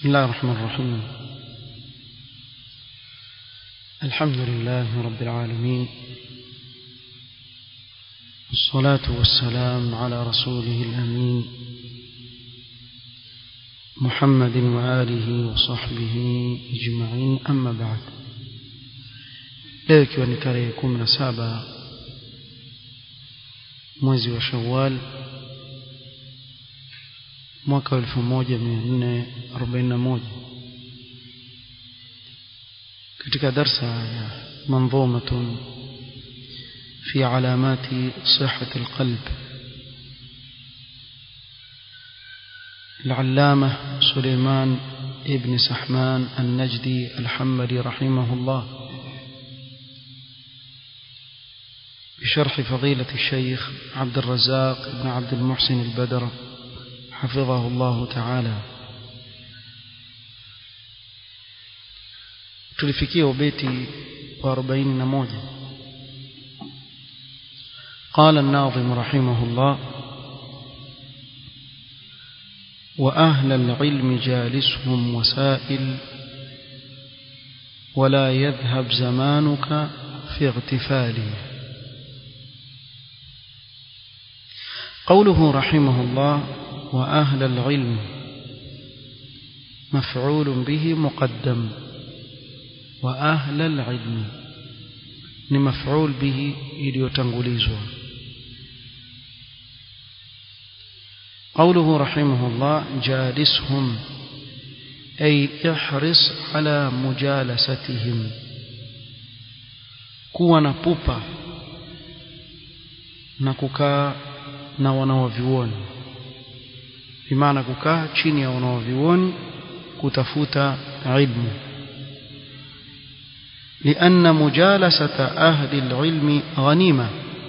بسم الله الرحمن الرحيم الحمد لله رب العالمين والصلاة والسلام على رسوله الأمين محمد وآله وصحبه أجمعين أما بعد leo ikiwa ni tarehe kumi na saba mwezi wa shawal mwaka wa elfu moja mia nne arobaini na moja katika darsa ya manظومة في علامات صحة القلب العلامة سليمان ابن سحمان النجدي الحمدي رحمه الله بشرح فضيلة الشيخ عبد الرزاق بن عبد المحسن البدر حفظه الله تعالى tulifikia ubeti wa 41 قال الناظم رحمه الله وأهل العلم جالسهم وسائل ولا يذهب زمانك في اغتفاله قوله رحمه الله وأهل العلم مفعول به مقدم وأهل العلم لمفعول به إليوتنغليزوا قوله رحمه الله جالسهم أي احرص على مجالستهم kuwa na pupa na kukaa na wanaovioni bimaana kukaa chini ya wanaovioni kutafuta ilmu لأن مجالسة أهل العلم غنيمة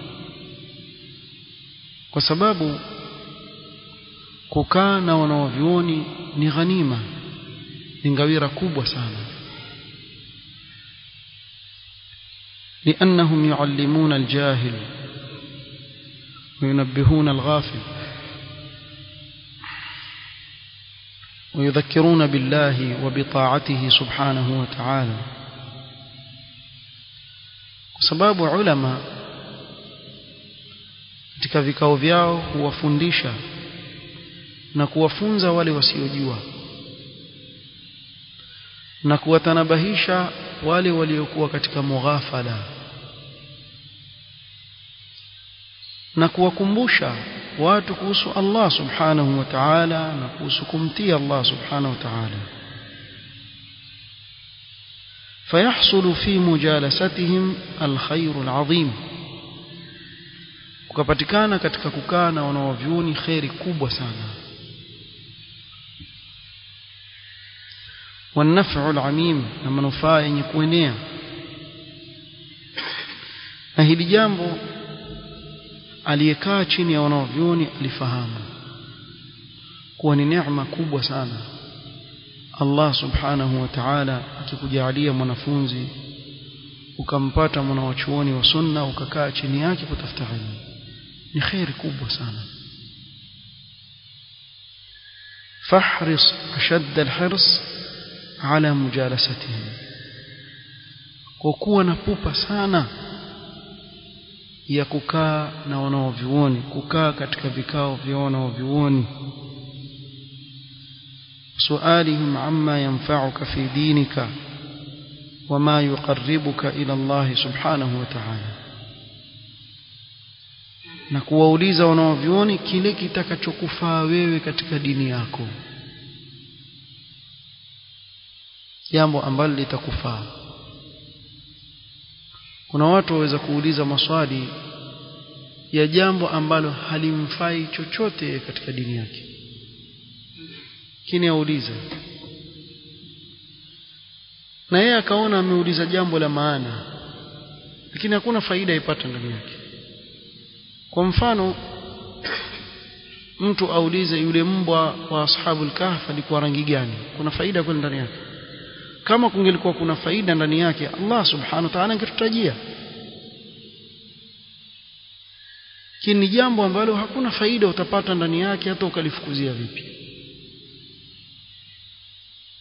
وسبب kukaa na wanaovyuoni ni ghanima ni ngawira kubwa sana لأنهم يعلمون الجاهل وينبهون الغافل ويذكرون بالله وبطاعته سبحانه وتعالى وسباب علماء katika vikao vyao huwafundisha na kuwafunza wale wasiojua na kuwatanabahisha wale waliokuwa katika mughafala na kuwakumbusha watu kuhusu Allah subhanahu wa ta'ala na kuhusu kumtii Allah subhanahu wa ta'ala فيحصل في مجالستهم الخير العظيم kukapatikana katika kukaa na wanaovyuoni khairi kubwa sana والنفع العميم na manufaa yenye kuenea na hili jambo aliyekaa chini ya wanaovyuoni alifahamu kuwa ni neema kubwa sana Allah subhanahu wa ta'ala akikujalia mwanafunzi ukampata mwanawachuoni wa sunna ukakaa chini yake kutafuta ilmu ni khairi kubwa sana fahris ashadda alhirs ala mujalasatihim kwa kuwa na pupa sana ya kukaa na wanaovyuoni kukaa katika vikao vya wanaovyuoni سؤالهم عما ينفعك في دينك وما يقربك إلى الله سبحانه وتعالى na kuwauliza wanaovyuoni kile kitakachokufaa wewe katika dini yako jambo ambalo litakufaa kuna watu waweza kuuliza maswali ya jambo ambalo halimfai chochote katika dini yake kini aulize na yeye akaona ameuliza jambo la maana lakini hakuna faida ipata ndani yake kwa mfano mtu aulize yule mbwa wa ashabul kahf alikuwa rangi gani kuna faida kweli ndani yake kama kungelikuwa kuna faida ndani yake Allah subhanahu wa ta'ala angetutajia lakini ni jambo ambalo hakuna faida utapata ndani yake hata ukalifukuzia vipi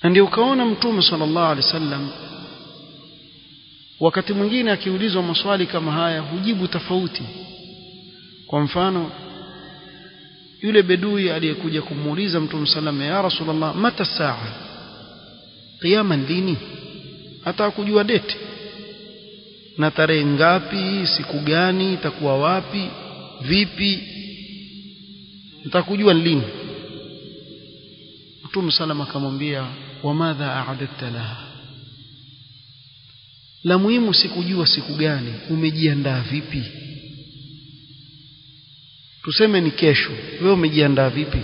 na ndio ukaona mtume sallallahu alaihi wasallam wakati mwingine akiulizwa maswali kama haya hujibu tofauti kwa mfano yule bedui aliyekuja kumuuliza mtume sallam ya rasulullah mata saa qiyama lini hata kujua date na tarehe ngapi siku gani itakuwa wapi vipi nitakujua lini mtume sallam akamwambia wamadha a'adta laha la muhimu sikujua siku gani umejiandaa vipi tuseme ni kesho wewe umejiandaa vipi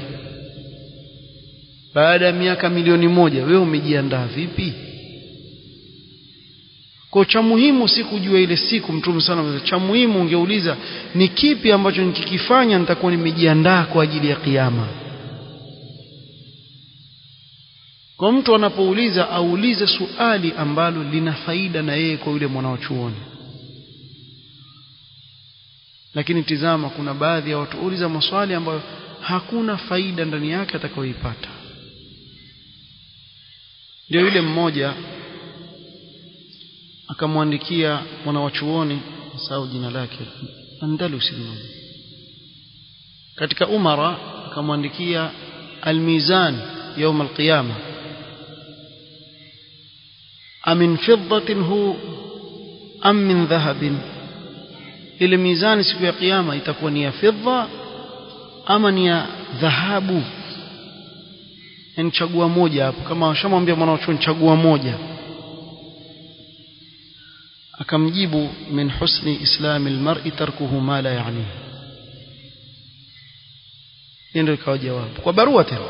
baada ya miaka milioni moja wewe umejiandaa vipi kwa cha muhimu si kujua ile siku mtume sana cha muhimu ungeuliza ni kipi ambacho nikikifanya nitakuwa nimejiandaa kwa ajili ya kiyama kwa mtu anapouliza aulize suali ambalo lina faida na yeye kwa yule mwanachuoni lakini tizama kuna baadhi ya watu uliza maswali ambayo hakuna faida ndani yake atakayoipata ndio yule mmoja akamwandikia mwanawachuoni sau jina lake Andalusi katika umara akamwandikia almizan يوم القيامة أمن فضة هو أم من ذهب ile mizani siku ya kiyama itakuwa ni ya fedha ama ni ya dhahabu yani chagua moja hapo kama washamwambia mwanachuoni chagua moja akamjibu min husni islami almar'i tarkuhu ma la yani ndio ikawa jawabu kwa barua tena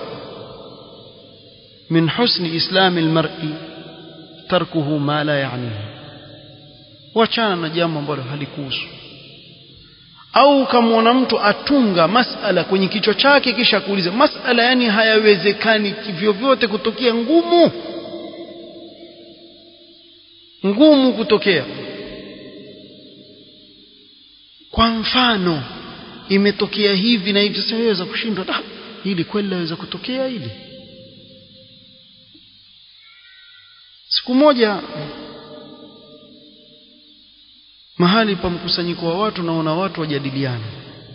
min husni islami almar'i tarkuhu ma la yani wachana na jambo ambalo halikuhusu au ukamwona mtu atunga masala kwenye kichwa chake kisha kuuliza masala yani hayawezekani vyovyote kutokea ngumu ngumu kutokea kwa mfano imetokea hivi na hivi sasa waweza kushindwa da hili kweli laweza kutokea hili siku moja mahali pa mkusanyiko wa watu naona watu wajadiliana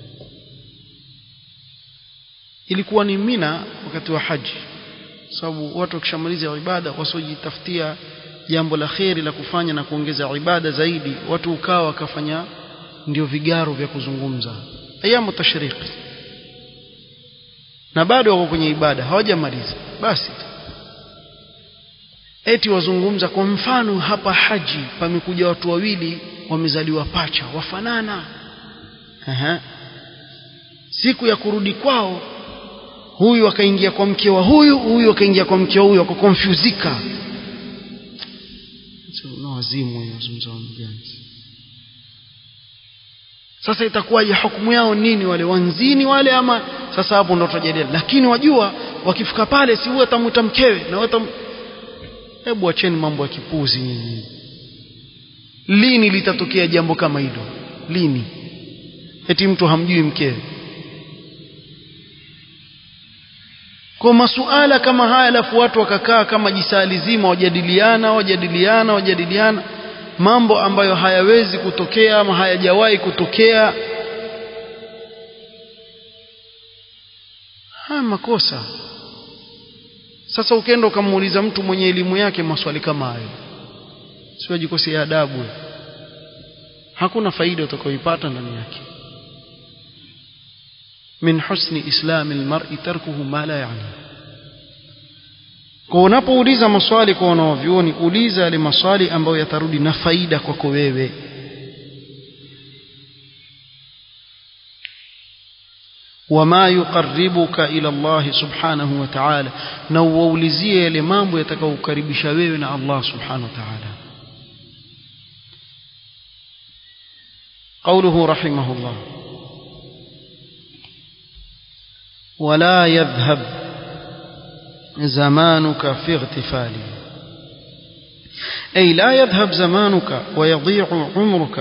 ilikuwa ni Mina wakati wa haji sababu watu wakishamaliza ibada wasojitafutia jambo la kheri la kufanya na kuongeza ibada zaidi watu ukawa wakafanya ndio vigaro vya kuzungumza ayamu tashriki na bado wako kwenye ibada hawajamaliza basi eti wazungumza kwa mfano hapa haji pamekuja watu wawili wamezaliwa pacha wafanana Aha. siku ya kurudi kwao huyu akaingia kwa mke wa huyu huyu akaingia kwa mke wa huyu akakonfyuzika na wazimu wazungumza gani sasa itakuwaje hukumu yao nini wale wanzini wale ama sasa hapo ndo tutajadili lakini wajua wakifika pale si huwa atamuta mkewe na watam hebu acheni mambo ya kipuzi nyinyi lini litatokea jambo kama hilo lini eti mtu hamjui mkewe kwa masuala kama haya alafu watu wakakaa kama jisali zima wajadiliana wajadiliana wajadiliana mambo ambayo hayawezi kutokea ama hayajawahi kutokea haya makosa sasa ukienda ukamuuliza mtu mwenye elimu yake maswali kama hayo siwajikosea adabu hakuna faida utakayoipata ndani yake min husni islami almar'i tarkuhu ma la yani kwa unapouliza maswali kwa wanaovyuoni uliza yale maswali ambayo yatarudi na faida kwako wewe wama yuqarribuka ila Allah subhanahu wa ta'ala na uwaulizie yale mambo yatakayokukaribisha wewe na Allah subhanahu wa ta'ala قوله رحمه الله ولا يذهب زمانك في اغتفاله أي لا يذهب زمانك ويضيع عمرك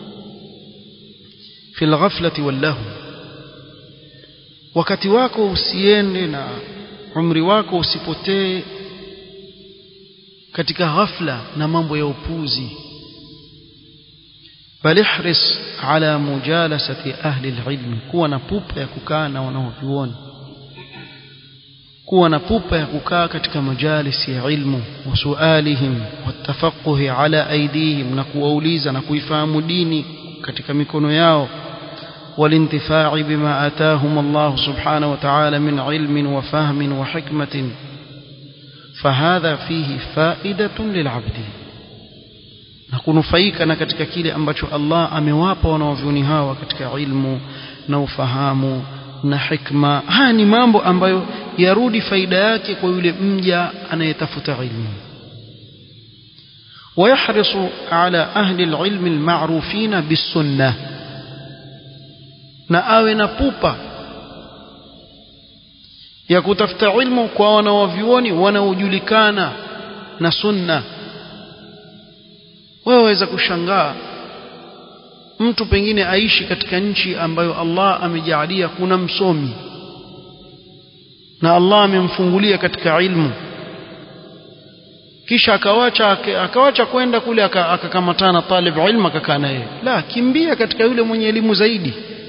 في الغفلة واللهو wakati wako usiende na umri wako usipotee katika ghafla na mambo ya upuzi bal ihris ala mujalasati ahli alilm kuwa na pupa ya kukaa na wanaovioni kuwa na pupa ya kukaa katika majalisi ya ilmu wa sualihim watafaquhi ala aidihim na kuwauliza na kuifahamu dini katika mikono yao والانتفاع بما آتاهم الله سبحانه وتعالى من علم وفهم وحكمة فهذا فيه فائدة للعبد na kunufaika na katika kile ambacho Allah amewapa wanaovyoni hawa katika ilmu na ufahamu na hikma haya ni mambo ambayo yarudi faida yake kwa yule mja anayetafuta ilmu ويحرص على أهل العلم المعروفين بالسنة na awe na pupa ya kutafuta ilmu kwa wanawavyuoni wanaojulikana na sunna wewe waweza kushangaa mtu pengine aishi katika nchi ambayo Allah amejaalia kuna msomi na Allah amemfungulia katika ilmu kisha akawacha akawacha kwenda kule akakamatana talib ilmu akakaa naye la kimbia katika yule mwenye elimu zaidi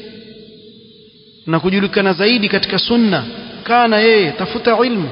na kujulikana zaidi katika sunna kaa na yeye tafuta ilmu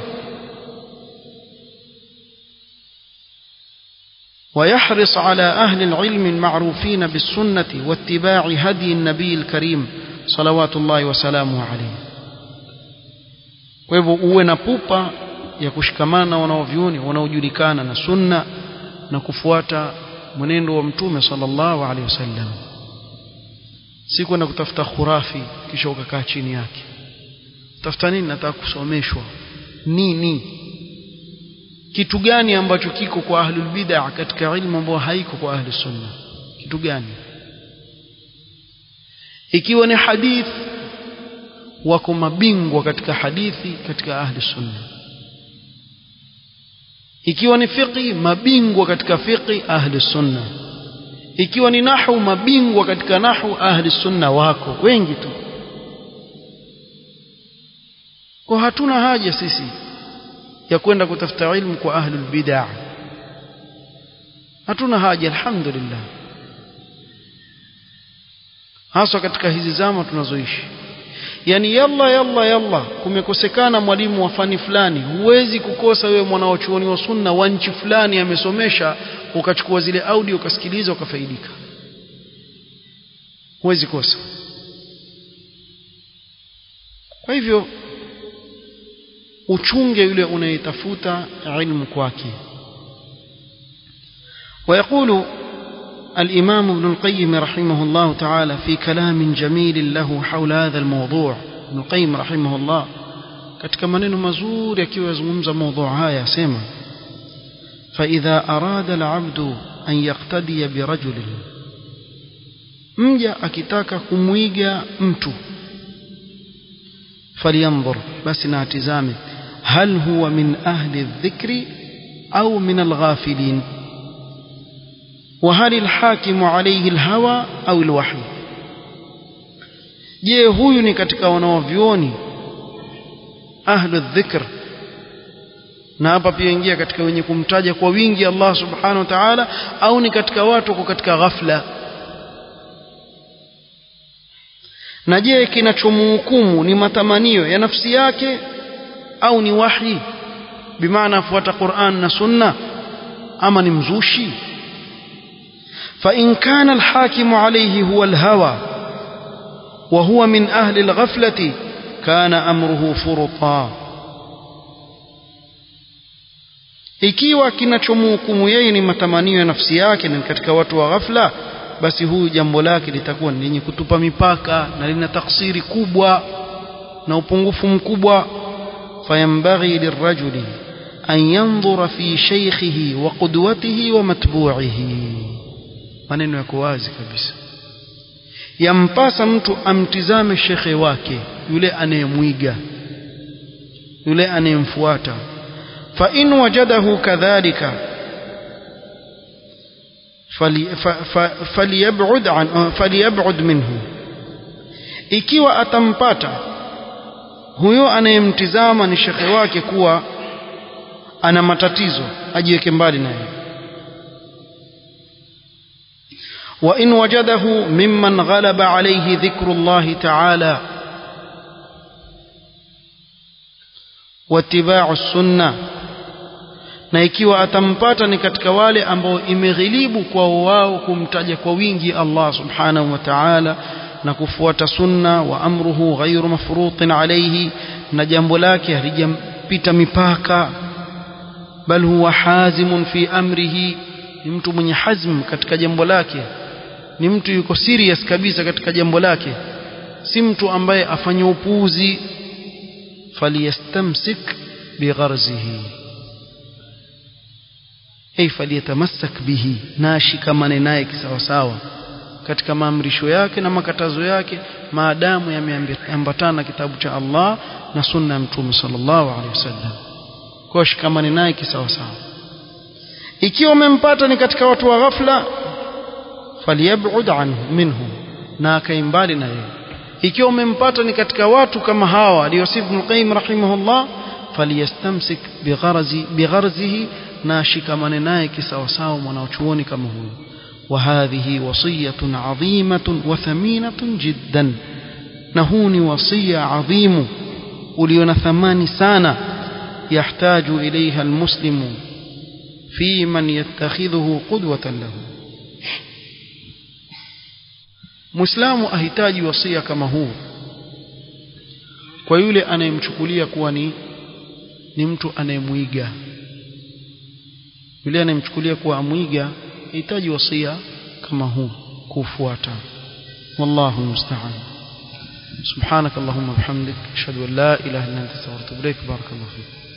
ويحرص على أهل العلم المعروفين بالسنة واتباع هدي النبي الكريم صلوات الله وسلامه عليه kwa hivyo uwe na pupa ya kushikamana na wanaovyuoni wanaojulikana na sunna na kufuata mwenendo wa mtume sallallahu alaihi wasallam si kwenda kutafuta khurafi kisha ukakaa chini yake tafuta nini nataka kusomeshwa nini kitu gani ambacho kiko kwa ahlul bid'ah katika ilmu ambayo haiko kwa ahli sunna kitu gani ikiwa ni hadith wako mabingwa katika hadithi katika ahli sunna ikiwa ni fiqi mabingwa katika fiqi ahli sunna ikiwa ni nahwu mabingwa katika nahwu ahli sunna wako wengi tu kwa hatuna haja sisi ya kwenda kutafuta ilmu kwa ahli bid'ah hatuna haja alhamdulillah hasa katika hizi zama tunazoishi yani yalla yalla yalla kumekosekana mwalimu wa fani fulani huwezi kukosa wewe mwanaochuoni wa sunna wa nchi fulani amesomesha ukachukua zile audio ukasikiliza ukafaidika huwezi kosa kwa hivyo uchunge yule unayetafuta ilmu kwake ويقول الإمام ابن القيم رحمه الله تعالى في كلام جميل له حول هذا الموضوع ابن القيم رحمه الله katika maneno mazuri akiwa yazungumza mada haya asema فإذا أراد العبد أن يقتدي برجل mja akitaka kumwiga mtu فلينظر بس ناتزامه هل هو من أهل الذكر أو من الغافلين وهل الحاكم عليه الهوى أو الوحي je huyu ni katika wanaovyuoni ahlu dhikr na hapa pia ingia katika wenye kumtaja kwa wingi Allah subhanahu wa ta'ala au ni katika watu wako katika ghafla na je kinachomhukumu ni matamanio ya nafsi yake au ni wahi bimaana afuata Qur'an na Sunna ama ni mzushi فإن كان الحاكم عليه هو الهوى وهو من أهل الغفلة كان أمره فرطا ikiwa kinachomhukumu yeye ni matamanio ya nafsi yake na katika watu wa ghafla basi huyu jambo lake litakuwa ni lenye kutupa mipaka na lina taksiri kubwa na upungufu mkubwa fayambaghi lirajuli an yanzura fi shaykhihi wa qudwatihi wa matbu'ihi maneno yako wazi kabisa yampasa mtu amtizame shekhe wake yule anayemwiga yule anayemfuata fa in wajadahu kadhalika falyab'ud an falyab'ud minhu ikiwa atampata huyo anayemtizama ni shekhe wake kuwa ana matatizo ajiweke mbali naye وإن وجده ممن غلب عليه ذكر الله تعالى واتباع السنة na ikiwa atampata ni katika wale ambao imeghilibu kwa wao kumtaja kwa wingi Allah subhanahu wa ta'ala na kufuata sunna wa amruhu ghairu mafrutin alayhi na jambo lake halijampita mipaka bal huwa hazimun fi amrihi ni mtu mwenye hazm katika jambo lake ni mtu yuko serious kabisa katika jambo lake si mtu ambaye afanya upuuzi faliyastamsik bigharzihi ay faliyatamassak bihi na ashikamane naye kisawasawa katika maamrisho yake na makatazo yake maadamu yameambatana kitabu cha Allah na sunna ya mtume sallallahu alaihi wasallam kwa shikamane naye kisawasawa ikiwa umempata ni katika watu wa ghafla falyab'ud anhu minhum na akaimbali na yeye ikiwa umempata ni katika watu kama hawa aliyosif Ibn Qayyim rahimahullah falyastamsik bigharzi bigharzihi na shikamane naye kisawasawa mwanachuoni kama huyo وهذه وصية عظيمة وثمينة جدا نهوني وصية عظيم وليون ثمان سانة يحتاج إليها المسلم في من يتخذه قدوة له Muislamu ahitaji wasia kama huu kwa yule anayemchukulia kuwa ni ni mtu anayemwiga yule anayemchukulia kuwa amwiga hitaji wasia kama huu kufuata wallahu musta'an subhanak allahumma bihamdik ashhadu an la ilaha illa anta astaghfiruka wa atubu ilaik barakallahu fik